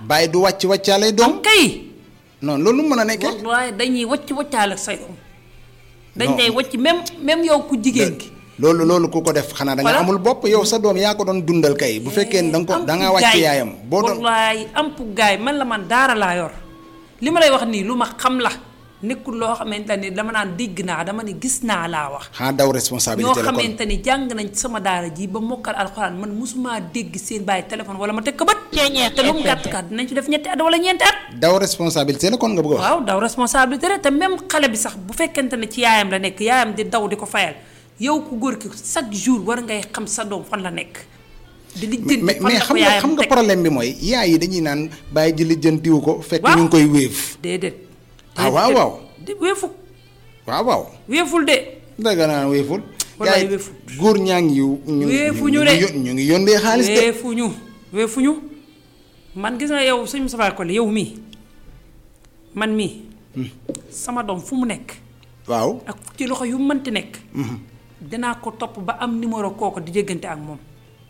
bàyyi du wàcc wàccaale doom kay non loolu mën a nekkee waaye dañuy wacc waccaale ak say doom dañ Non. lay wacc même même yow ku jigéen ki loolu loolu ku ko def xanaa da nga Voilà. amul bopp yow sa doom yaa ko doon dundal kay bu fekkee ne da nga ko da ngaa wàcc yaayam boo doon wallaay am pu gaay man la man daara laa yor li ma lay wax nii lu ma xam la nekkul loo xamante ni dama naan dégg naa dama ne gis naa laa wax xanaa daw ñoo responsabilité la kon xamante ni jàng nañ ci sama daara ji ba mokkal alxuraan man mosumaa dégg seen bàyyi téléphone wala ma teg ko bët te lu mu gàtt kat dinañ ci def ñetti at wala ñeenti at daw responsabilité la kon nga bëgg a wax waaw daw responsabilité rek te même xale bi sax bu fekkente ne ci yaayam la nekk yaayam di daw di ko fayal yow ku góor ki chaque jour war ngay xam sa doom fan la nekk di lijjanti mais fan mais la ko xam nga yaayam xam nga teg. problème bi mooy yaay yi dañuy naan bàyyi ji lijjantiwu ko fekk Waaw. ñu ngi koy wéef déedéet Ah, waaw, waaw. di weefu waaw waaw weeful de danga naan wéeful Wallaay yaay wéeful. góor ñaa ngi yu ñu Wéefuñu ñu de. ngi yón- ñu ngi yóndee xaalis de weefuñu weefuñu man gis nga yow sëñ Moustapha Collé yow mii man mii sama doom fu mu nekk waaw ak ci loxo yu mënti nekk dinaa ko topp ba am numéro kooku di déggante ak moom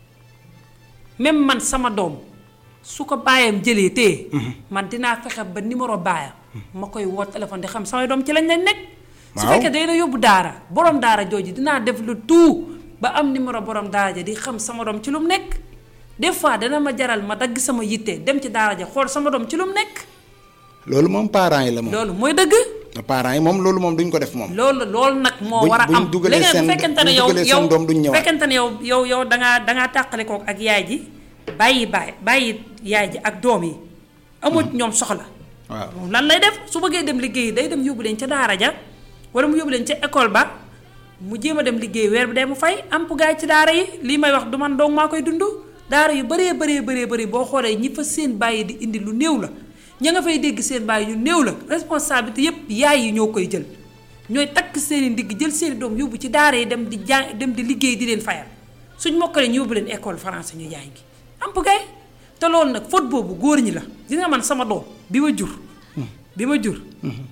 même man sama doom su ko baayam jëlee téye man dinaa fexe ba numéro baayam ma koy woo téléphone di xam samay doom ci lañ leen nekk su Waaw. fekkee day la yóbbu daara borom daara jooju dinaa def le tout ba am numéro borom daara ja di xam sama doom ci lu mu nekk des fois dana ma jaral ma dagg sama yitte dem ci daara ja xool sama doom ci lu mu nekk loolu moom parents yi la moom loolu mooy dëgg parents yi moom loolu moom duñ ko def moom loolu loolu nag moo Buñ- war a buñ am dugalee léegi nag seen- bu fekkente ne buñ yow dugalee seen yow doom duñ ñëwaat. fekkente ne yow yow yow dangaa dangaa tàqale kook ak yaay ji bàyyi baay bàyyi yaay ji ak doom yi amut ñoom soxla waaw moom lan lay def su bëggee dem liggéey day dem yóbbu leen ca daara ja wala mu yóbbu leen ca école ba mu jéem a dem liggéey weer bi day mu fay am gaay ci daara yi lii may wax du man dong maa koy dund daara yu bëree bëree bëree bëri boo xoolee ñi fa seen bàyyi di indi lu néew la ña nga fay dégg seen bàyyi ñu néew la responsabilité yépp yaay yi ñoo koy jël ñooy takk seen i ndigg jël seen i doom yóbbu ci daara yi dem di jàng dem di liggéey di leen fayal suñ mokkalee ñu yóbbu leen école français ñu jàngi am gaay te loolu nag faute boobu góor ñi la gis nga man sama doom bi ma jur bi ma jur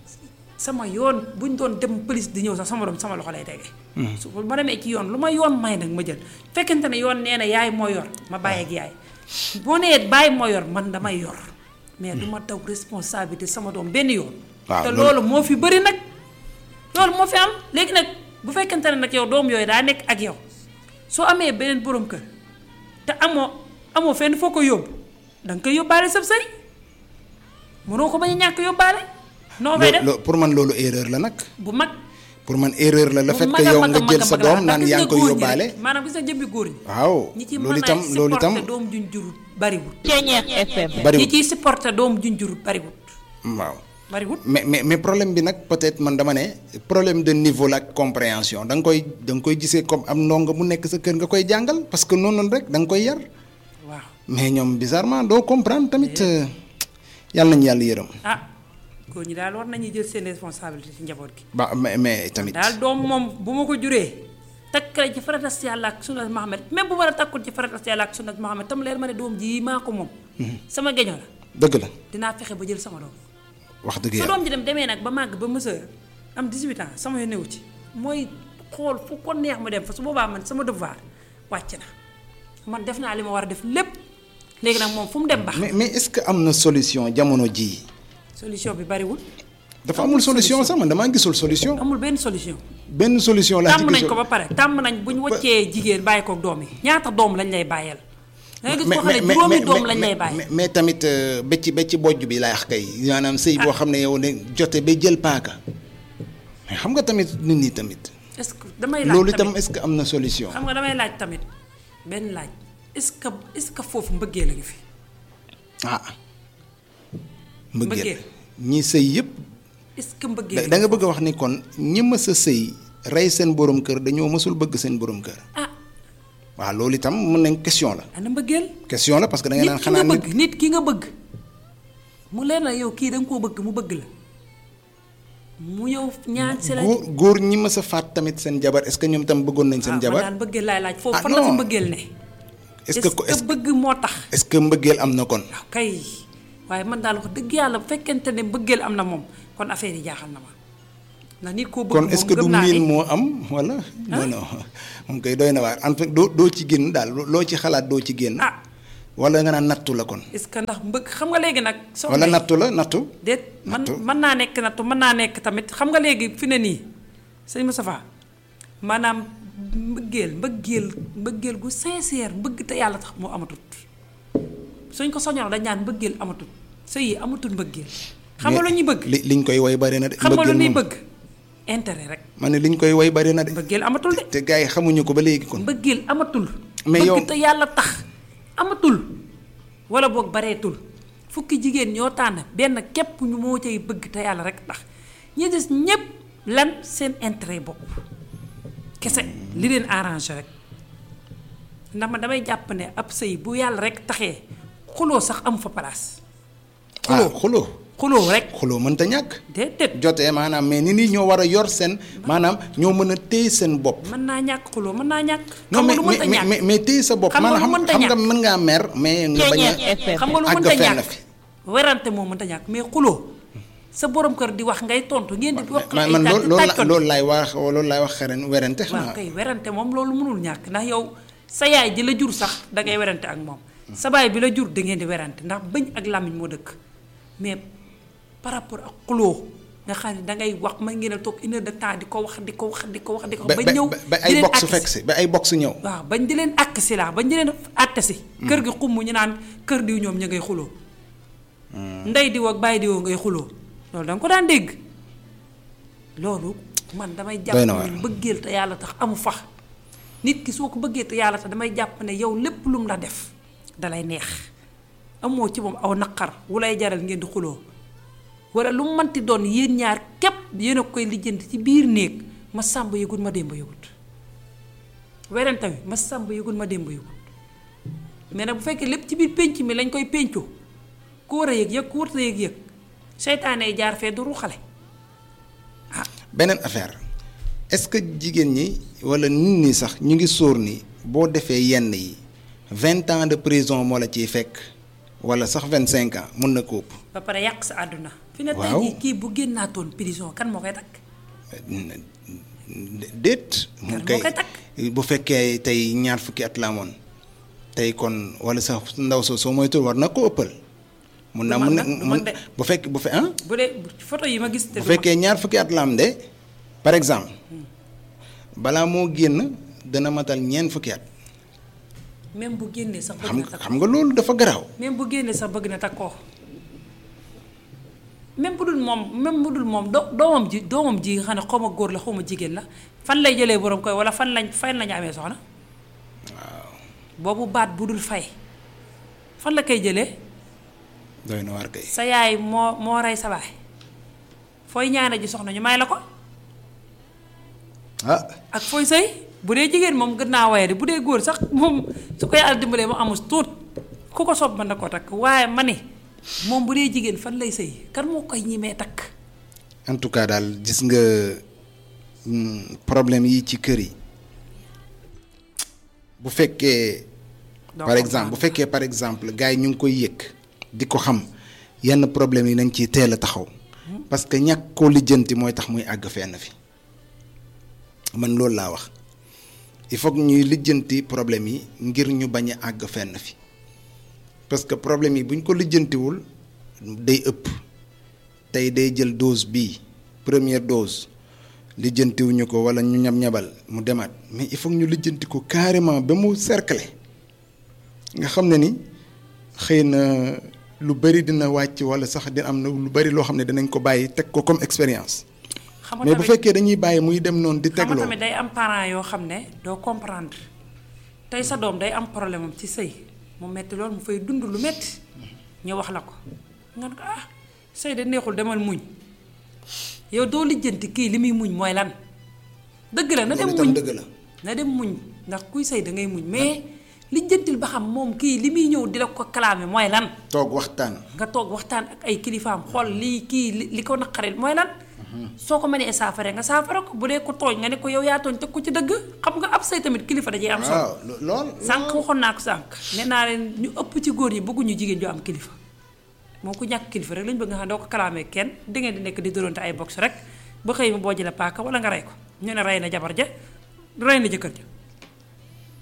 sama yoon bu ñu doon dem police di ñëw sax sama doom sama loxo lay tege su ma demee ci yoon lu ma yoon may nag ma jël fekkente ne yoon nee na yaay moo yor ma bàyyi ak yaay boo nee bàyyi moo yor man damay yor mais du ma daw responsabilité sama doom benn yoon Waaw, te loolu- loolu moo fi bëri nag loolu moo fi am léegi nag bu fekkente ne nag yow doom yooyu daa nekk ak yow soo amee beneen borom kër te amoo amoo fenn foo ko yóbbu da nga koy yóbbaale sab sëy mënoo ko bañ a ñàkk yóbbaale noo fay Lo- def lo- pour man loolu erreur la nag bu mag pour man erreur la le bu fait mag que a yow mag nga a mag jël a sa mag la doom naan ndax yaa gis ngi koy góor ñi rek, yóbbaale maanaam gis nga jëmmi góor ñi waaw ñi ci loolu mën itam a loolu itam supporter doom juñ jurut bariwul Ceeñeex FM. ñi bariwul ciy supporter doom juñ jurut bariwul waaw bariwul mais mais mais problème bi nag peut-être man dama ne problème de niveau la ak compréhension da nga koy da nga koy gisee comme am ndongo mu nekk sa kër nga koy jàngal parce que noonu rek da nga koy yar waaw mais ñoom bizarrement doo comprendre tamit euh, yàlla nañu yàlla yërëm ah góor ñi daal war nañuy jël seen responsabilité ci njaboot gi ba mais mais tamit daal doom moom bu ma ko juree takkale ci faratas yàlla ak sunnat Muhammad même bu ma la takkul ci faratas yàlla ak sunnat Muhammad tam leer ma ne doom ji maa ko moom sama geño la dëgg la dinaa fexe ba jël sama doom wax dëgg su yàlla doom ji dem demee nag ba màgg ba mësër am 18 ans sama yoon newu ci mooy xool fu ko neex mu dem fa su boobaa man sama devoir wàcc na man def naa li ma war a def lépp léegi nag moom fu mu dem baax mais mais est-ce que am na solution jamono jii solution bi bariwul dafa amul solution sax man damaa gisul solution amul benn solution benn solution laa ci tàmm nañ gisul ko ba pare tàmm nañ bu ñu wàccee jigéen bàyyi ko doom yi ñaata doom lañ lay bàyyeel da nga gis koo xam ne juróomi doom lañ lay bàyyi mais mais tamit euh, ba ci ba ci bojj bi lay wax kay maanaam sëy boo xam ne yow ne jote ba jël paaka mais xam nga tamit nit ñi tamit est-ce que damay laaj loolu itam tamit est-ce que am na solution xam nga damay laaj tamit benn laaj est-ce que est-ce que foofu mbëggee la ngi fi ah mbëggeel Mbëggeel. ñi sëy yëpp est-ce que mbëggee da la da ngi nga bëgg a wax ni kon ñi mës a sëy rey seen borom kër dañoo mësul bëgg seen borom kër ah waaw loolu itam mën nañ question la ana mbëggeel question la parce que da nga nit naan ki xanaa nga nit bëgg nit ki nga bëgg mu leer na yow kii da nga koo bëgg mu bëgg la mu ñëw ñaan si la góor góor ñi mës a faat tamit seen jabar est-ce que ñoom tam bëggoon nañ seen man jabar daal mbëggeel laay laaj foofu Ah, fan la fi non. mbëggeel ne est-ce que est-ce bëgg moo tax est-ce que mbëggeel am na kon waaw kay waaye man daal wax dëgg yàlla bu fekkente ne mbëggeel am na moom kon affaire yi jaaxal na ma ndax nit koo bëgg kon moom est-ce que du gëm naa miin ni moo am wala non non moom koy doy na waar en fait doo doo ci génn daal loo ci xalaat doo ci génn ah wala nga naan nattu la kon est-ce que ndax mbëgg xam nga léegi nag. soxna wala yi- nattu la nattu déet man nattu. mën naa nekk nattu mën naa nekk tamit xam nga léegi fi ne nii sëñ Moustapha maanaam mbëggeel mbëggeel mbëggeel gu sincère mbëgg te yàlla tax moo amatut suñ ko soñoon dañ naan mbëggeel amatut sëy yi amatul mbëggeel xam nga lu ñuy bëgg li liñ koy woy bari na de xam nga lu mbëggeel ñuy moom. bëgg intérêt rek ma ne liñ koy woy bari na de mbëggeel amatul de te gars yi xamuñu ko ba léegi kon mbëggeel amatul Mais yow- bëgg te yàlla tax amatul wala boog bareetul fukki jigéen ñoo tànn benn képp ñu moo cay bëgg te yàlla rek tax ñi des ñépp lan seen intérêt bopp kese li leen arrangé rek ndax ma damay jàpp ne ab sëy bu yàlla rek taxee xuloo sax am fa place ah xuloo xuloo rek xuloo mënta ñàkk déedéet jotee maanaam mais ni nit ñoo war a yor seen maanaam ñoo mën a téye seen bopp mën naa ñàkk xuloo mën naa ñàkk non xam nga mais lu mënta mais ñàkk mais mais téye sa bopp Xam nga maanaam lu mënta xam nga ñàkk. mën ngaa mer mais nga bañ a xam nga lu àgg mënta fenn ñàkk fi. werante moo mënta ñàkk mais xuloo sa borom kër di wax ngay tontu ngeen di wax man ay man tàcc loolu loolu la tàccoon. loolu laay wax loolu laay wax xeren werante waaw xanaa kay werante moom loolu mënul ñàkk ndax yow sa yaay ji la jur sax da ngay werante ak moom sa baay bi la jur da ngeen di werante ndax bëñ ak làmmiñ moo dëkk mais par rapport ak xuloo nga xam ne da ngay wax mën ngeen a toog une heure de temps di ko wax di ko wax di ko wax di ko ba ba ba ñëw ba di ay leen box àtt fekk si ba ay box ñëw waaw bañ di leen àkk si laa bañ di leen àtte si kër gi xumm ñu naan kër diw ñoom ña ngay xuloo ndey diw ak bàyyi diwoo ngay xuloo loolu da nga ko daan dégg loolu man damay jàpp Doy na waar. ne bëggeel te yàlla tax amu fa nit ki soo ko bëggee te yàlla tax damay jàpp ne yow lépp lu mu la def dalay neex amoo ci moom aw naqar wu lay jaral ngeen di xuloo wala lu mu manti doon yéen ñaar képp yéen a koy lijjanti ci biir néeg ma sàmb yëgut ma démb yëgut werante wi ma sàmb yëgut ma démb yëgut mais nag bu fekkee lépp ci biir pénc mi lañ koy péncoo ku war a yëg yëg ku warta yëg yëg seytaane yi jaar fee du ruxale beneen affaire est-ce que jigéen ñi wala nit ñi sax ñu ngi sóor ni boo defee yenn yi vingt ans de prison moo la ciy fekk wala sax vingt cinq ans mun na ko ëpp ba pare yàq sa àdduna fi ne tey Waaw. jii kii bu génnaatoon prison kan moo koy takk déet mu moo kay koy takk. bu fekkee tey ñaar fukki at la amoon tey kon wala sax ndaw soo soo moytul war na ko ëppal mun naa Du mun man na nag, du mun man de. bu fekk bu fe ah bu dee photo yi ma gis te bu du ma- fekkee ñaar fukki at la am de par exemple balaa moo génn dana matal ñeent fukki at même bu génnee sax bëgg xam na nga takk xam nga loolu dafa garaaw même bu génnee sax bëgg na takkoo même bu dul moom même bu dul moom do doomam ji doomam ji nga xam ne xaw ma góor la xaw ma jigéen la fan lay jëlee borom koy wala fan lañ fan lañu amee soxna boobu baat bu dul fay fan la koy jëlee doy na waar kay sa yaay moo moo rey sa baay fooy ñaane ji soxna ñu may la ko ah ak fooy sëy bu dee jigéen moom gën naa waye di bu dee góor sax moom su ko yàlla dimbalee mu amus tuut ku ko sob mën na koo takk waaye ma ne moom bu dee jigéen fan lay sëy kan moo koy ñimee takk en tout cas daal gis nga hmm, problème yi ci kër yi bu fekkee Doo par comprendre. exemple bu fekkee par exemple gars yi ñu ngi koy yëg di ko xam yenn problème yi nañ ciy teel a taxaw parce que ñàkk koo lijjanti mooy tax muy àgg fenn fi man loolu laa wax il faut que ñuy lijjanti problème yi ngir ñu bañ a àgg fenn fi parce que problème yi bu ñu ko lijjantiwul day ëpp tey day jël dose bii première dose lijjantiwuñu ko wala ñu ñab ñabal mu demaat mais il faut que ñu lijjanti ko carrément ba mu cercler nga xam ne ni xëy na lu bari dina wàcc wala sax dina am na lu bari loo xam ne dinañ ko bàyyi teg ko comme expérience xam nga mais bu tamit fekkee dañuy bàyyi muy dem noonu di xam nga tegloo tamit day am parents yoo xam ne doo comprendre tey sa doom day am problème am ci sëy mu metti loolu mu fay dund lu metti ñu wax la ko nga ne ko ah sëy de neexul demal muñ yow doo lijjanti kii li muy muñ mooy lan dëgg la na dem loolu itam muñ dëgg la na dem muñ ndax kuy sëy da ngay muñ mais lijjantil ba xam moom kii li muy ñëw di la ko kalaame mooy lan toog waxtaan nga toog waxtaan ak ay kilifaam xool lii kii li li ko naqaril mooy lan soo ko mënee saafare nga saafara ko bu dee ko tooñ nga ne ko yow yaa tooñ teg ko ci dëgg xam nga ab say tamit kilifa dajee am solo waaw lo- lool sànq waxoon naa ko sànq nee naa leen ñu ëpp ci góor ñi bëgguñu jigéen ju am kilifa moo ko ñàkk kilifa rek lañ bëgg nga xam ne doo ko kalaamee kenn di ngeen di nekk di dóorante ay box rek ba xëy ma boo jëlee paaka wala nga rey ko ñu ne rey na jabar ja rey na jëkkër ja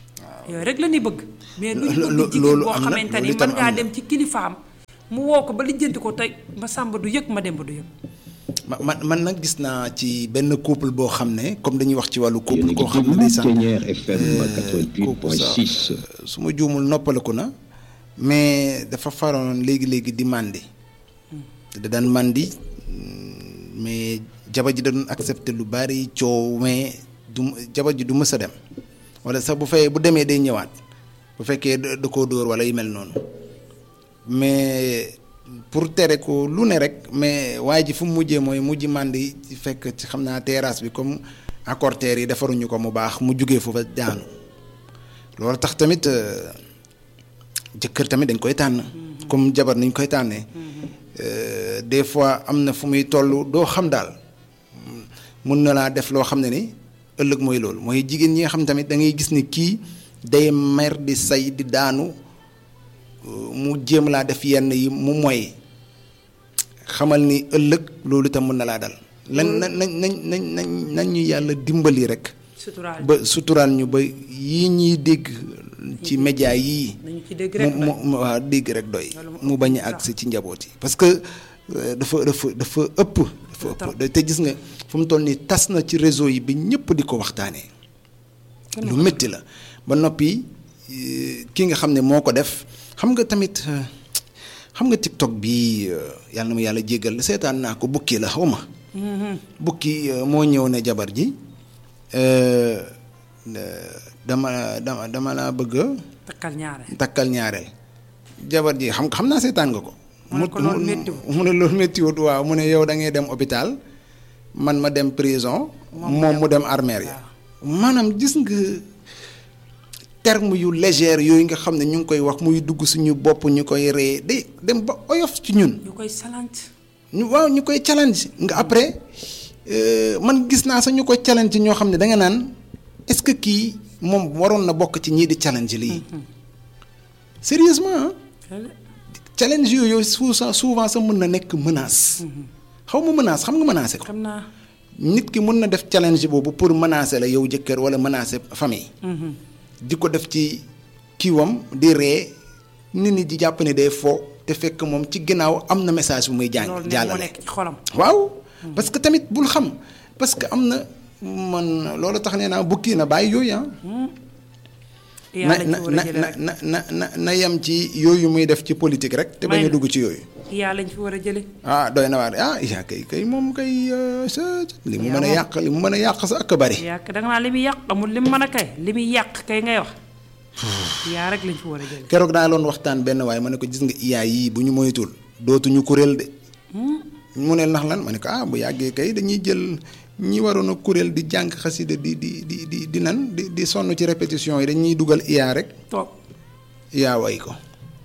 yooyu rek la ñuy bëgg. mais du ñu lo- bëgg jigéen loolu boo am na, xamante loolu ni itam mën ngaa am na. dem ci kilifaam mu woo ko ba lijjanti ko tey ma sàmba du yëg ma dem ba du yëg. ma man man nag gis naa ci benn couple boo xam ne comme dañuy wax ci wàllu yéen a couple ngi koo xam ne déglu day sax Ténière FM kooku sax 88.6 su ma juumul noppaliku na mais dafa faroon léegi léegi di màndi da daan màndi mm, mais jabar ji da doon accepté lu bari coow mais du jabar ji du mës a dem wala sax bu fay bu demee day ñëwaat bu fekkee da da koo dóor wala yu mel noonu mais pour tere ko lu ne rek mais waaye ji fu mu mujjee mooy mujj màndi ci fekk ci xam naa terrasse bi comme accorteurs yi defaruñu ko mu baax mu jugee foofa daanu loolu tax tamit euh, jëkkër tamit dañ koy tànn comme jabar niñ koy tànnee Euh, des fois am na fu muy toll doo xam daal mun na laa def loo xam ne ni ëllëg mooy loolu mooy jigéen ñi nga xam tamit da ngay gis ni kii day mer di say di daanu euh, mu jéem laa def yenn yi mu moy xamal ni ëllëg loolu itam mën na laa dal lan nañ nañ nañ nañ nañ nañ ñu yàlla dimbali rek suturaal ba suturaal ñu ba yii ñuy dégg ci média yii nañu ci dégg mu rek mu mu waaw dégg rek doy Loolu moo mu ëpp bañ a sax. agsi ci njaboot yi parce que euh, dafa dafa dafa ëpp dafa ëpp te gis nga fu mu toll nii tas na ci réseau yi bi ñëpp di ko waxtaanee lu métti la ba noppi euh, ki nga xam ne moo ko def xam nga tamit euh, xam nga TikTok bi euh, yàlla na ma yàlla jéggal seetaan naa ko bukki la xaw ma bukki euh, moo ñëw ne jabar ji euh, euh, dama dama dama laa bëgg a takkal ñaare. takkal ñaareel jabar ji xam xam naa seetaan nga ko. mu ne ko loolu méttiwul. mu ne loolu méttiwul waaw mu ne yow da ngay dem hôpital man ma dem prison. moom mu dem armeer ya maanaam gis nga terme yu légère yooyu nga xam ne ñu ngi koy wax muy dugg suñu bopp ñu koy ree day dem ba oyof ci ñun. ñu koy salant. ñu waaw ñu koy challenge nga après euh, man gis naa sax ñu koy challenge ñoo xam ne da nga naan est-ce que kii moom waroon na bokk ci ñii di challenge lii sérieusement ah challenge yooyu souvent souvent sax mën na nekk menace xaw ma menace xam nga menacé ko xam naa. nit ki mën na def challenge boobu pour menacer la yow jëkkër wala menacer famille di ko def ci kiiwam di ree nit ñi di jàpp ne day fo te fekk moom ci ginnaaw am na message bu muy jàng loolu ne moo jàllale nekk ci xolam. waaw parce que tamit bul xam parce que am na man loolu tax nee naa bukki na bàyyi yooyu ah na yaa lañ na fi war a na jëlee rek. na na na na yem ci yooyu muy def ci politique rek te bañ May a na. dugg ci yooyu yaa lañ fi war a jëlee. ah doy na waar ah yaa kay kay moom kay euh, sa li mu Yaa mën a moom. yàq li mu mën a yàq sa ak a bari yàq da nga naa li muy yàq amul li mu mën a kay li muy yàq kay ngay wax. yaa rek lañ fi war a jëlee. keroog daa loon waxtaan benn waaye ma ne ko gis nga iyaa yii bu ñu moytul dootuñu kuréel de mu ne ndax lan ma ne ko ah bu yàggee kay dañuy jël ñi waroon a kuréel di jàng xasida di di di di di nan di di sonn ci répétition yi dañuy dugal iyaa rek toog iyaa way ko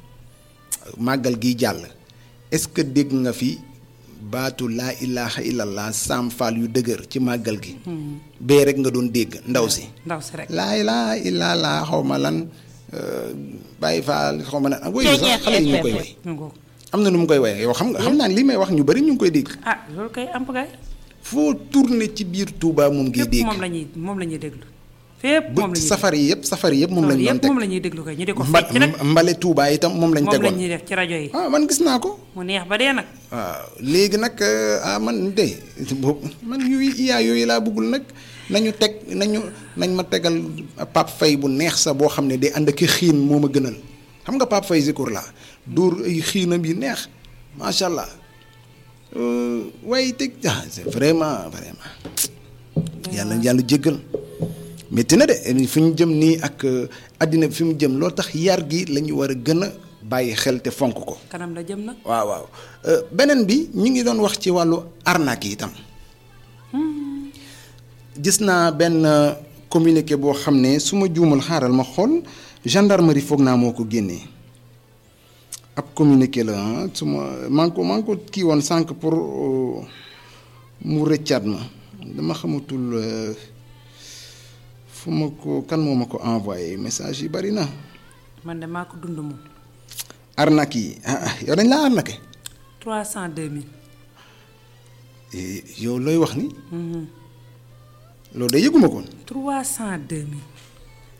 màggal gi jàll est-ce que dégg nga fi baatu laa ilaha illallah saam faal yu dëgër ci màggal gi bee rek nga doon dégg ndaw si ndaw si rek. laa ilaaha illallah xaw ma lan bàyyi faal xaw ma lan woy bi sax xale yi ñu koy way mu ngoog. am na nu mu koy waye yow xam nga xam naa ne li may wax ñu bari ñu ngi koy dégg ah loolu kay am gaay foo tourné ci biir Touba moom ngay fépp dégg moom la ñuy moom la ñuy déglu. fépp bu moom la ñuy safar yi yëpp safar yi yëpp moom lañ doon yëpp teg moom la ñuy déglu kay ñu di ko Mba- fecc nag mbale Touba itam moom lañ moom la tegoon ñuy def ci rajo yi. ah man gis naa ko mu neex ba dee nag. waaw léegi nag euh, ah man de boobu man yooyu iyaa yooyu laa bëggul nag nañu teg nañu nañ ma tegal Pape Faye bu neex sa boo xam ne day ànd ak i xiin moo ma gënal xam nga Pape Faye Zikour laa dóor ay xiinam yi neex macha allah Euh, waaye teg ah c'est vraiment vraiment yàlla yàlla jéggal métti na de fi ñu jëm nii ak euh, àddina bi fi mu jëm loolu tax yar gi la ñu war a gën a bàyyi xel te fonk ko. kanam la jëm nag. waaw waaw Euh, beneen bi ñu ngi doon wax ci wàllu arnaque yi itam gis naa benn euh, communiqué boo xam ne su ma juumal xaaral ma xool gendarmerie foog naa moo ko génnee ab communiqué la ah su ma maa ngi ko maa ngi ko kii woon sànq pour euh, mu rëccaat ma dama xamatul euh, fu ma ko kan moo ma ko envoyé message yi bari na man de maa ko dund moom. arnaque yi ah ah, yow dañ laa arnaqué trois cent deux mille. Eh, yow looy wax ni loolu de yëguma ko trois cent deux mille.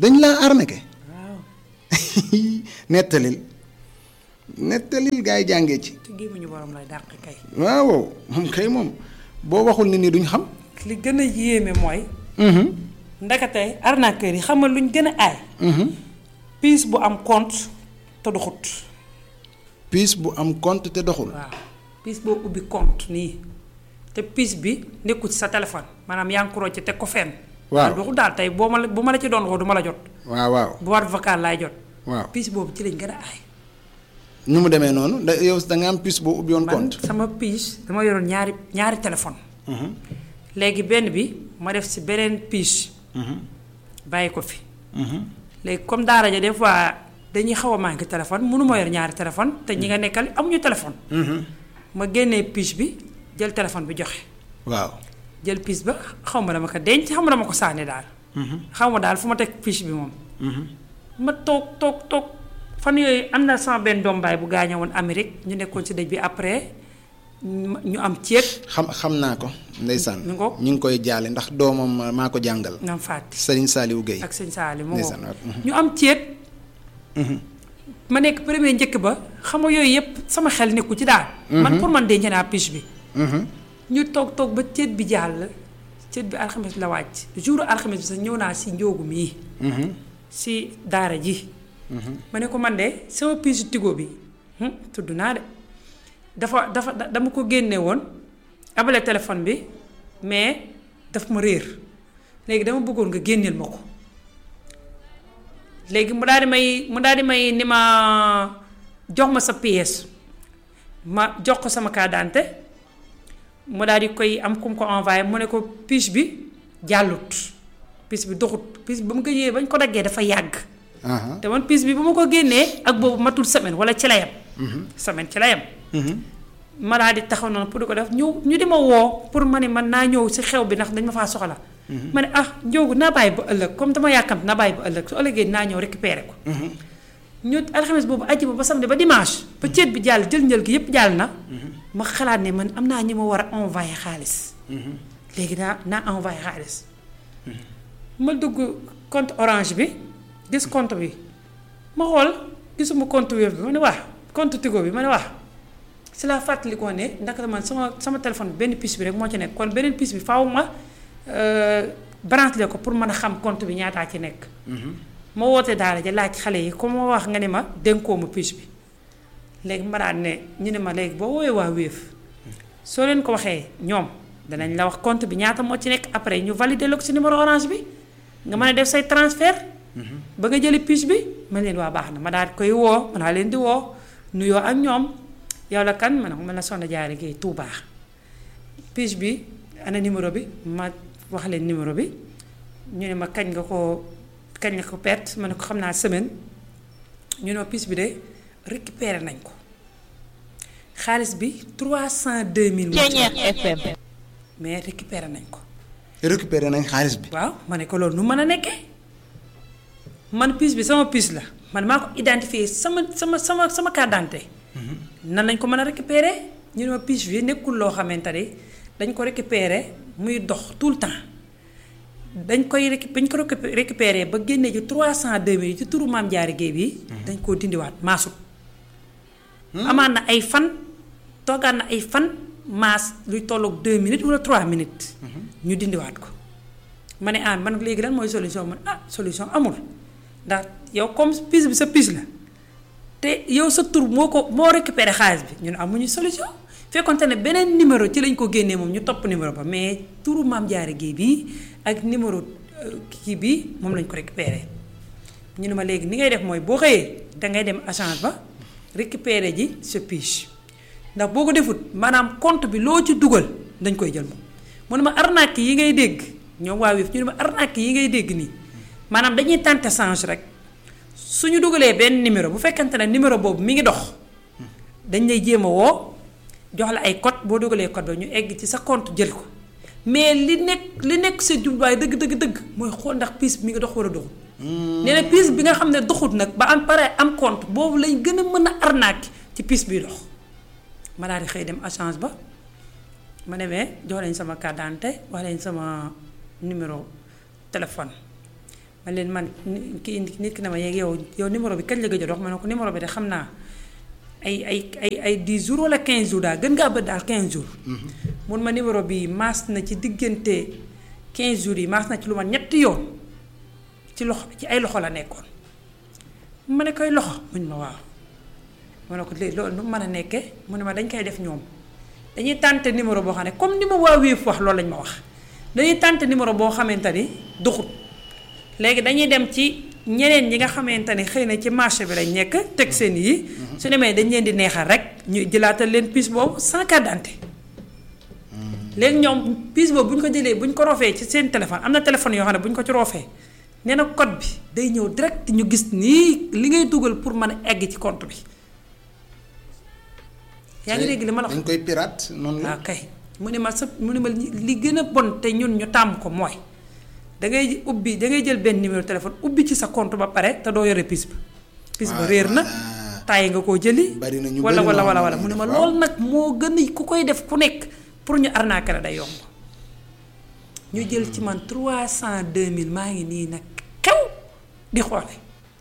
dañ laa arnaqué waaw nettalil nettalil gaa yi jàngee ci te gémmiñu borom lay dàq kay waaw moom kay moom boo waxul nit ñi duñ xam li gën a yéeme mooy ndakate arnaqueur yi xam nga luñ gën a aay piis bu am compte te doxut piis bu am compte te doxul waaw piis boo ubbi compte nii te piis bi nekkul ci sa téléphone maanaam yaa ngi ko rocc teg ko fenn Waaw. man doxut daal tey boo ma la bu ma la ci doon woo du ma la jot waaw waaw bu war vocal laay jot waaw piis boobu ci lañ gën a aay nu mu demee noonu da yow da nga am piis boo ubbi woon man compte sama piis dama yoroon ñaari ñaari téléphone léegi benn bi ma def si beneen piis bàyyi ko fi léegi comme daara ja des fois dañuy xaw a manqué téléphone mënu ma yor ñaari téléphone te ñi nga nekkal amuñu téléphone ma génnee piis bi jël téléphone bi joxe waaw jël piis ba xaw ma dama ko denc xaw ma dama ko sànni daal xaw ma daal fu ma teg piis bi moom ma toog toog toog fan yooyu am na sama benn doom baay bu gaañoo woon Amérique ñu nekkoon ci dëj bi après ñu ñu am ceet xam xam naa ko ndeysaan Mi ngoog. ñu ngi koy jaale ndax doomam maa ko jàngal ñoom fàtte Serigne Saliou Gueye ak sëñ Saali mu ndeysaan ngoog. waaw. ñu am ceet ma nekk premier njëkk ba xam nga yooyu yëpp sama xel nekku ci daal man pour man denc naa piis bi ñu toog toog ba ceet bi jàll ceet bi alxames la wàcc jour alxames bi sax ñëw naa si njóogu mii si daara ji ma ne ko man de sama piisu tigo bi hum, tudd naa de dafa dafa da- dama ko génne woon abale téléphone bi mais daf ma réer léegi dama bëggoon nga génneel ma ko léegi mu daal di may mu daal di may ni ma jox ma sa pièce ma jox ko sama carte d'identité mu daal di koy am ku mu ko envoyé mu ne ko pièce bi jàllut pièce bi doxut pièce bi ba mu ko yee bañ ko daggee dafa yàgg aha te man pièce bi bu ma ko génnee ak boobu matul semaine wala ci la yem semaine ci la yem ma daal di taxaw noonu pour di ko def ñu ñu di ma woo pour ma ne man naa ñëw si xew bi ndax dañ ma faa soxla ma ne ah njóogu naa bàyyi ba ëllëg comme dama yàkkamte naa bàyyi ba ëllëg su ëllëgee naa ñëw récupérer ko ñu alxames boobu àjjuma ba samedi ba dimanche ba ceet bi jàll jël njël gi yépp jàll na ma xalaat ne man am naa ñi ma war a envoyé xaalis léegi naa naa envoyé xaalis ma dugg compte orange bi gis compte bi ma xool gisuma compte web bi ma ne waa compte tigo bi ma ne waa si laa fàttalikoo ne ndax man sama sama téléphone bi benn puce bi rek moo ci nekk kon beneen puce bi faaw ma branché ko pour mën a xam compte bi ñaataa ci nekk. ma woote daara ja laaj xale yi comme ma wax nga ne ma dénkoo ma puce bi léegi ma daan ne ñu ne ma léegi boo woowee waa Wave soo leen ko waxee ñoom danañ la wax compte bi ñaata moo ci nekk après ñu valider la ko si numéro orange bi nga mën a def say transfert. ba nga jëli puce bi ma leen waa baax na ma daal di koy woo ma daal leen di woo nuyoo ak ñoom yow la kan ma ne ko man la Soxna Diarra Guèye Touba puce bi ana numéro bi ma wax leen numéro bi ñu ne ma kañ nga ko kañ nga ko perte ma ne ko xam naa semaine ñu ne puce bi de récupéré nañ ko xaalis bi 302000. FM. mais récupéré nañ ko. récupéré nañ xaalis bi. waaw ma ne ko loolu nu mën a nekkee man puce bi sama puce la man maa ko identifié sama sama sama sama carte d'identité nan lañ ko mën a récupérer ñu ne ma puce bi nekkul loo xamante ne dañ ko récupérer muy dox tout le temps dañ koy récu bañ ko récupérer ba génnee ci 302000 yi ci turu maam Diarra Guèye bi dañ koo dindiwaat maasut. amaan na ay fan toogaan na ay fan maas luy tolloog 2 minutes wala 3 minutes. ñu dindiwaat ko. ma ne ah man léegi lan mooy solution man ah solution amul ndax yow comme puce bi sa puce la te yow sa tur moo ko moo récupéré xaalis bi ñun amuñu solution fekkonte ne beneen numéro ci lañ ko génnee moom ñu topp numéro ba mais turu maam Diarra Guèye bii ak numéro kii bii moom lañ ko récupéré ñu ne ma léegi ni ngay def mooy boo xëyee dangay dem agence ba récupéré ji sa puce ndax boo ko defut maanaam compte bi loo ci dugal dañ koy jël moom mu ne ma arnaque yi ngay dégg. ñoom waa Wave ñu ne ma arnaque yi ngay dégg nii maanaam dañuy tenter change rek suñu dugalee benn numéro bu fekkante ne numéro boobu mi ngi dox dañ lay jéem a woo jox la ay code boo dugalee code ba ñu egg ci sa compte jël ko mais li nekk li nekk sa jubluwaay dëgg dëgg dëgg mooy xool ndax piis bi mi ngi dox war a doxul. nee na piis bi nga xam ne doxut nag ba am pare am compte boobu lañ gën a mën a arnaque ci piis biy dox ma daal di xëy dem agence ba ma demee jox leen sama carte d'identité wax leen sama. numéro téléphone man leen man ni- kii nit ki na ma yeeg yow yow numéro bi kañ la gëj a dox ma ne ko numéro bi de xam naa ay ay ay ay 10 jours wala 15 jours daal gën ngaa bët daal 15 jours. mun ma numéro bi maas na ci diggante 15 jours yi maas na ci lu ma ñetti yoon ci loxo ci ay loxo la nekkoon. ma ne koy loxo muñ ma waaw ma ne ko léegi loolu nu mu mën a nekkee mu ne ma dañ koy def ñoom dañuy tànte numéro boo xam ne comme ni ma waa Wave wax loolu lañ ma wax dañuy tànte numéro boo xamante ni duxut léegi dañuy dem ci ñeneen ñi nga xamante ni xëy na ci marché bi lañ nekk teg seen yi su demee dañ leen di neexal rek ñu jëlaatal leen puce boobu sans carte d'identité léegi ñoom puce boobu bu ñu ko jëlee bu ñu ko roofee ci seen téléphone am na téléphone yoo xam ne bu ñu ko ci roofee nee na code bi day ñëw direct ñu gis nii li ngay dugal pour mën a egg ci compte bi yaa ngi dégg li ma la wax dañ koy pirate noonu la. waaw kay mu ne ma sa mu ne ma li li gën a bon te ñun ñu tàmm ko mooy da ngay ubbi da ngay jël benn numéro téléphone ubbi ci sa compte ba pare te doo yore pis ba. pis ba waaw, réer na voilà. tàyyi nga koo jëli. Bari na ñu wala bari wala ñoo wala xam wala ne mu ne ma waaw. loolu nag moo gën a ku koy def ku nekk pour ñu arnaquer la day yomb. ñu jël ci man 302000 maa ngi nii nag xew di xoole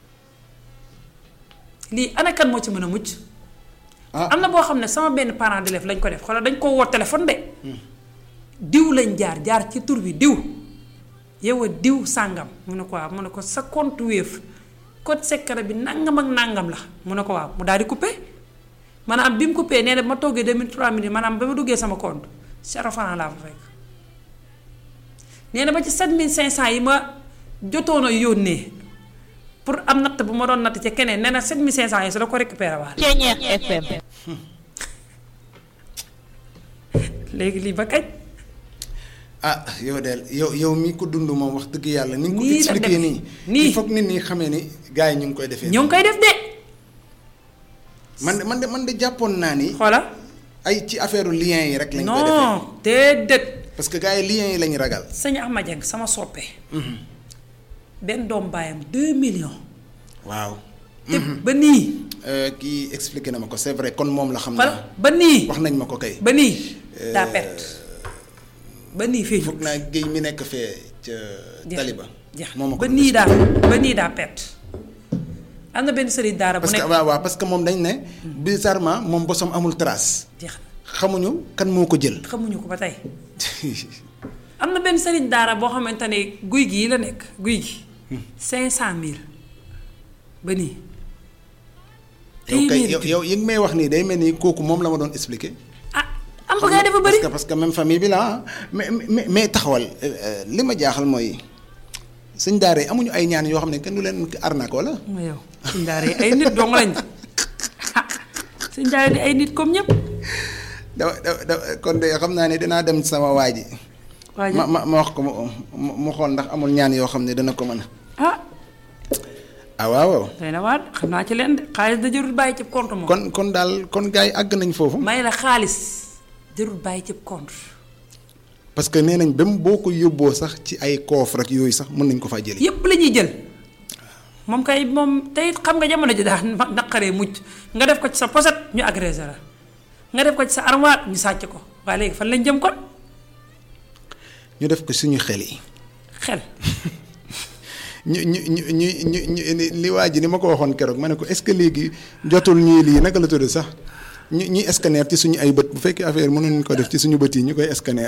lii ana kan moo ci mën a mucc. ah am na boo xam ne sama benn parent d'élève lañ ko def xoolal dañ ko woo téléphone de diw lañ jaar jaar ci tur bi diw yow a diw sàngam mu ne ko waaw mu ne ko sa compte Wave code secret bi nangam ak nangam la mu ne ko waaw mu daal di coupé maanaam bi mu coupé nee na ma toggee 2003 minutes maanaam ba ma duggee sama compte zéro franc laa fa fekk nee na ba ci 7500 yi ma jotoon a yónnee pour am natt bu ma doon natt ca keneen nee na 7500 yi su la ko récupéré waat Ceñeex FM. léegi lii ba kañ ah yow de yow yow mi ko dund moom wax dëgg yàlla ni nga ko Nii la expliqué demee. nii. Nii. il faut que nit ñi xamee ni gars yi ñu ngi koy defee. ñoo ngi koy def de man de man de man de jàppoon naa ni. xoola ay ci affaire lien yi rek lañ koy defee. non déedéet parce que gars yi liens yi lañ ragal. sëñ Ahmad Dieng sama soppe benn doom baayam 2 millions waaw. te ba nii Euh, kii expliqué na ma ko c'est vrai kon moom la xam xoola naa. ba nii wax nañ ma ko kay. ba nii daa perte ba nii fii foog naa géej mi nekk fee ca Taliba. jeex moo ma ko ba nii daa ba nii daa perte am na benn sëriñ daara bu parce que nekk waaw waaw parce que moom dañ ne. bizarrement moom bosom amul trace. jeex na xamuñu kan moo ko jël. xamuñu ko ba tey am na benn sëriñ daara boo xamante ne guy gii la nekk guy gi cinq cent mille ba nii yow kay téeméeri yow yow yi nga may wax nii day mel ni kooku moom la ma doon expliqué. ah am ba gaa dafa bëri parce que parce que même famille bi la ah mais mais mais taxawal euh, li ma jaaxal mooy sëñ daara yi amuñu ay ñaan yoo xam ne kenn du leen arnaque wala. ma yow suñ daara yi ay nit dong lañ ah suñ daara di ay nit comme ñëpp da da da kon de xam naa ne dinaa dem sama waa ji. waa ma ma ma wax ko mu mu mu xool ndax amul ñaan yoo xam ne dana ko mën a. ah ah waaw doy na waat xam naa ci leen de xaalis da jërul bàyyi ci compte moom kon kon daal kon gars yi àgg nañ foofu. may la xaalis jërul bàyyi ci compte parce que nee nañ même boo ko yóbboo sax ci ay coffre ak yooyu sax mën nañ ko faa jëli. yépp la ñuy jël moom kay moom tey xam nga jamono ji daal ma- naqaree mucc nga def ko ci sa poset ñu agressé la nga def ko ci sa armoire ñu sàcc ko waaye léegi fan lañ jëm kon ñu def ko suñu xel yi. xel ñu ñu ñu ñu ñu ñu li waa ji ni ma ko waxoon keroog ma ne ko est-ce que léegi jotul ñuy lii naka la tudd sax ñu ñuy scanner ci suñu ay bët bu fekkee affaire mënuñ ko def ci suñu bët yi ñu koy scanner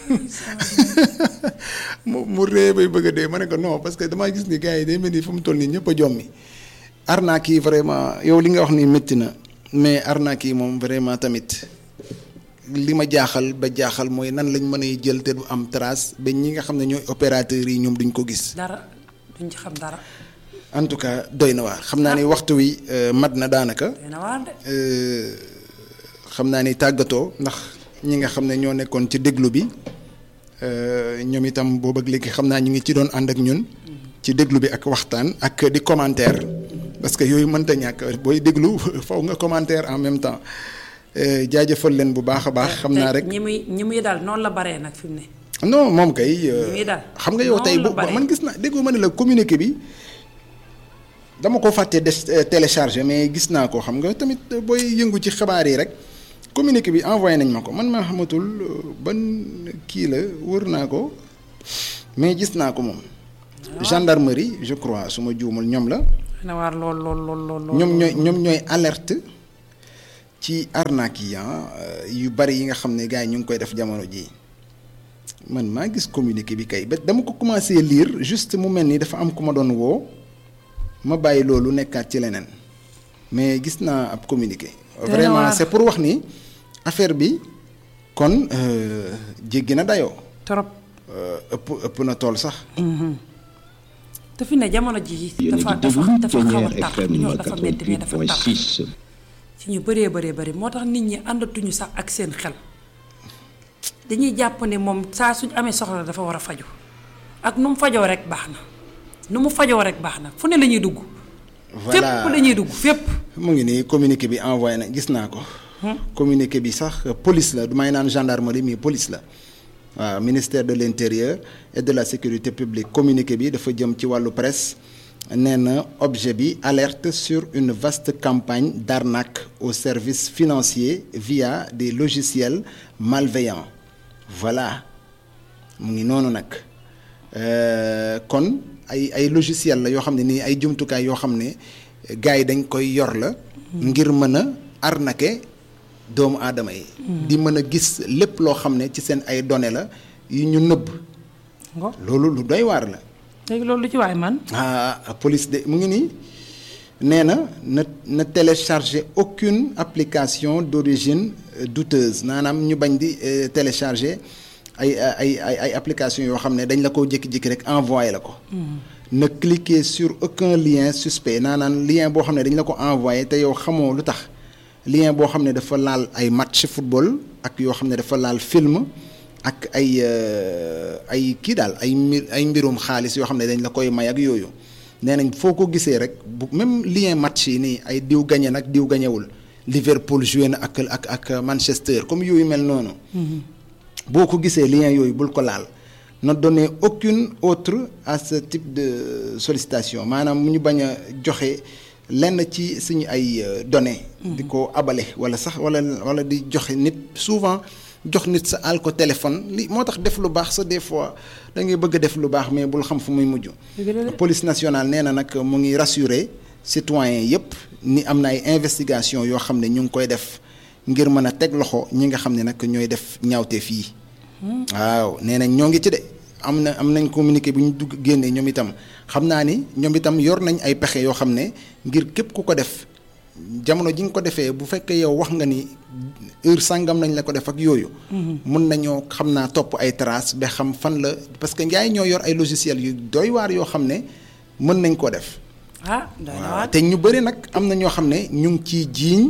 mu mu ree bay bëgg a dee ma ne ko non parce que damaa gis ni gars yi day mel ni fu mu toll nii ñëpp a jommi arnaque yi vraiment yow li nga wax ni métti na mais arnaque yi moom vraiment tamit li ma jaaxal ba jaaxal mooy nan lañ mën a jël te du am trace ba ñi nga xam ne ñooy opérateurs yi ñoom duñ ko gis. dara duñ ci xam dara en tout cas doy na waar xam naa ni waxtu wi euh, mat na daanaka doy na waar de euh, xam naa ni tàggatoo ndax ñi nga xam ne ñoo nekkoon ci déglu bi euh, ñoom itam boobu ak léegi xam naa ñu ngi ci doon ànd ak ñun ci déglu bi ak waxtaan ak di commentaire parce que yooyu mënta ñàkk booy déglu faw nga commentaire en même temps euh, jaajëfal leen bu baax a baax xam naa te rek ñi muy ñi muy daal noonu la baree nag fi mu ne non moom kay euh, Ñi muy daal xam nga yow tey noonu bu la bare. man gis na déggoo ma ne la communiqué bi dama ko fàtte des téléchargé mais gis naa ko xam nga tamit booy yëngu ci xabaar yi rek communiqué bi envoyé nañ ma ko man maa xamatul euh, ban kii la wër naa ko mais gis naa ko moom gendarmerie je crois su ma juumul ñoom la na waar lool lool lool lool lool ñoom ñooy ñoom ñooy alerte ci arnaque yi ah, yu bari yi nga xam ne gars yi ñu ngi koy def jamono ji man maa gis communiqué bi kay ba dama ko commencé lire juste mu mel ni dafa am ku ma doon woo ma bàyyi loolu nekkaat ci leneen mais gis naa ab communiqué. na vraiment waar. c'est pour wax ni affaire bi kon euh, jéggi na dayoo trop euh, ëpp ëpp na tool sax. te fi ne jamono ji yéen dafa a ngi dafa déglu dafa xaw a Plénière tar FM ñoo dafa metti mais dafa tar 88.6 ci ñu bëree bëree bëri moo tax nit ñi àndatuñu sax ak seen xel dañuy jàpp ne moom saa suñ amee soxla dafa war a faju ak nu mu fajoo rek baax na nu mu fajoo rek baax na fu ne la ñuy dugg fépp la ñuy dugg fépp mu ngi nii communiqué bi envoyé na gis naa ko. communiqué bi sax euh, police la du may naan gendarmerie mais police la waaw ministère de l'intérieur et de la sécurité publique communiqué bi dafa jëm ci wàllu presse nee na objet bi alerte sur une vaste campagne d'arnaque aux services financiers via des logiciels malveillants voilà mu ngi noonu nag Euh, kon ay ay logiciel la yoo xam ne nii ay jumtukaay yoo xam ne gars yi dañ koy yor la ngir mën a arnaquer doomu aadama yi di mën a gis lépp loo xam ne ci seen ay données la yu ñu nëbb ngo loolu lu doy waar la léegi loolu lu ci waay man ah police de mu ngi nii nee na na na télécharger aucune application d'origine euh, douteuse maanaam ñu bañ di euh, télécharger ay ay ay ay application yoo xam ne dañ la ko jékki-jékki rek envoyé la ko. na cliquer sur aucun lien suspect naanaan lien boo xam ne dañ la ko envoyé te yow xamoo lu tax lien boo xam ne dafa laal ay match football ak yoo xam ne dafa laal film ak ay euh, ay kii daal ay mbir ay mbirum xaalis yoo xam ne dañ la koy may ak yooyu nee nañ foo ko gisee rek bu même lien match yi nii ay diw gañe nag diw gañewul Liverpool joué na ak ak ak Manchester comme yooyu mel noonu. boo ko gisee lien yooyu bul ko laal ne donner aucune autre à ce type de sollicitation maanaam mu ñu bañ a joxe lenn ci suñu ay euh, données. di ko abale wala sax wala wala di joxe nit souvent jox nit sa àll ko téléphone li moo tax def lu baax sa des fois da ngay bëgg a def lu baax mais bul xam fu muy mujj. police nationale nee na nag mu ngi rassurer citoyens yépp ni am na ay investigation yoo xam ne ñu ngi koy def. ngir mën a teg loxo ñi nga xam ne nag ñooy def ñaawteef yi waaw nee nañ ñoo ngi ci de am na am nañ communiqué bu ñu dugg génnee ñoom itam xam naa ni ñoom itam yor nañ ay pexe yoo xam ne ngir képp ku ko def jamono ji nga ko defee bu fekkee yow wax nga ni heure sàngam nañ la ko def ak yooyu. mun nañoo xam naa topp ay traces ba xam fan la parce que njaay ñoo yor ay logiciels yu doy waar yoo xam ne mën nañ koo def. ah doy na waaw waar te ñu bëri nag am na ñoo xam ne ñu ngi ciy jiiñ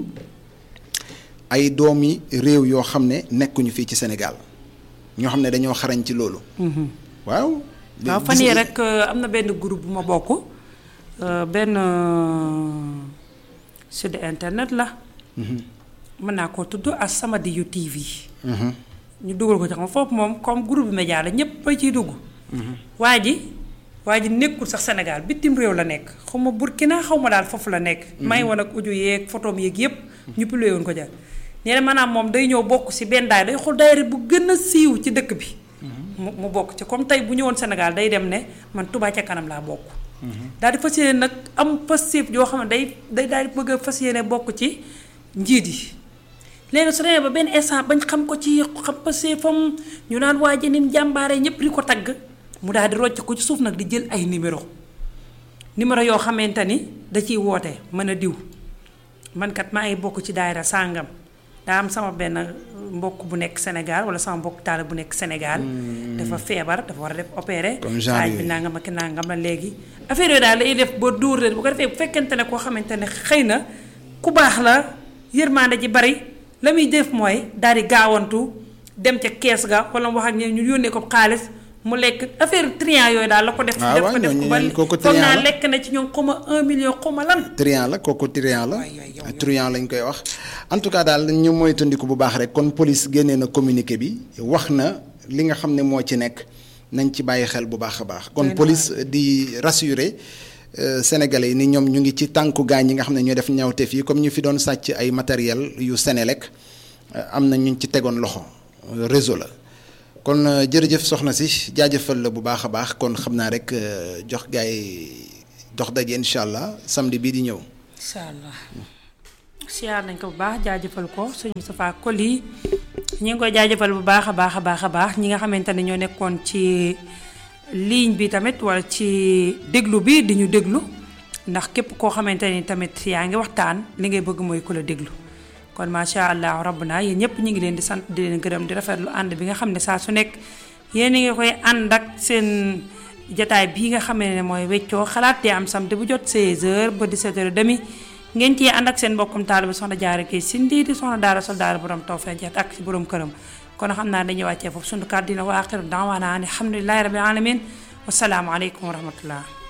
ay doomi réew yoo xam ne nekkuñu fii ci Sénégal ñoo xam ne dañoo xarañ ci loolu. waaw. waaw gis fan yii nga- rek euh, am na benn groupe bu ma bokk euh, benn euh, site internet la. mën naa koo tudd As-Samadiyyu TV. ñu dugal ko ci xam foofu moom comme groupe média la ñëpp a ciy dugg. waa ji waa ji nekkul sax Sénégal bitim réew la nekk xaw ma Burkina xaw ma daal foofu la nekk. may woon ak audio yeeg photom yeeg yëpp. ñu publié woon ko jar nee na maanaam moom day ñëw bokk si benn daay day xool daayira bu gën a siiw ci dëkk bi. mu mu bokk ci comme tey bu ñëwoon Sénégal day dem ne man Touba ca kanam laa bokk. daal di fas yéene nag am passif yoo xam ne day day daal di bëgg a fas yéene bokk ci njiit yi. léegi su demee ba benn instant bañ xam ko ci xam passifam ñu naan waa ji nim jàmbaare ñëpp di ko tagg mu daal di rocc ko ci suuf nag di jël ay numéro numéro yoo xamante ni da ciy woote mën a diw man kat maa ngi bokk ci daayira sàngam daa am sama benn mbokk bu nekk Sénégal wala sama mbokk taal bu nekk Sénégal. dafa feebar dafa war a def opéré. Comme genre xaaj bi yooyu. nangam ak nangam la léegi. affaire yooyu daal lay def ba dóor leen bu ko defee bu fekkente ne koo xamante ne xëy na ku baax la yërmande ji bari la muy def mooy daal di gaawantu dem ca kees ga wala mu wax ak ñoom ñu yónnee ko xaalis mu lekk affaire triant yooyu daal la ko def. Ah def waaw, ko def ko ñooñu- ba ñooñu kooku foog naa triant la. lekk na ci ñoom xuma un million xuma lan. triant la kooku triant la Waay, waay, yow, yow. triant lañ koy wax en tout cas daal ñu moytandiku bu baax rek kon police génnee na communiqué bi wax na li nga xam ne moo ci nekk nañ ci bàyyi xel bu baax a baax kon Doy na police di rassurer euh, sénégalais yi ni ñoom ñu ngi ci tànku gaañ yi nga xam ne ñoo def ñaawteef yi comme ñu fi doon sàcc ay matériel yu Sénélec euh, am na ñu ci tegoon loxo euh, réseau la kon jërëjëf soxna si jaajëfal la bu baax a baax kon xam naa rek jox gaay dox daje incha allah samedi bii di ñëw. incha allah siyaar nañ ko bu baax jaajëfal ko sëñ Moustapha Koli ñi ngi koy jaajëfal bu baax a baax a baax a baax ñi nga xamante ne ñoo nekkoon ci ligne bi tamit wala ci déglu bi di ñu déglu ndax képp koo xamante ni tamit yaa ngi waxtaan li ngay bëgg mooy ku la déglu kon macha allah rabbuna yéen ñëpp ñu ngi leen di sant di leen gërëm di rafetlu ànd bi nga xam ne saa su nekk yéen a ngi koy ànd ak seen jataay bii nga xam ne mooy weccoo xalaat di am samedi bu jot 16h ba 17h30 ngeen ciy ànd ak seen mbokkum taalibe bi soxna jaare kay sindi di soxna daara sol daara borom taw feeñ ak ci borom këram kon xam naa dañuy wàccee foofu sunu kàddu dina wa axiru daawaana ani alhamdulilahi rabbil alamin wasalaamu aleykum wa rahmatullah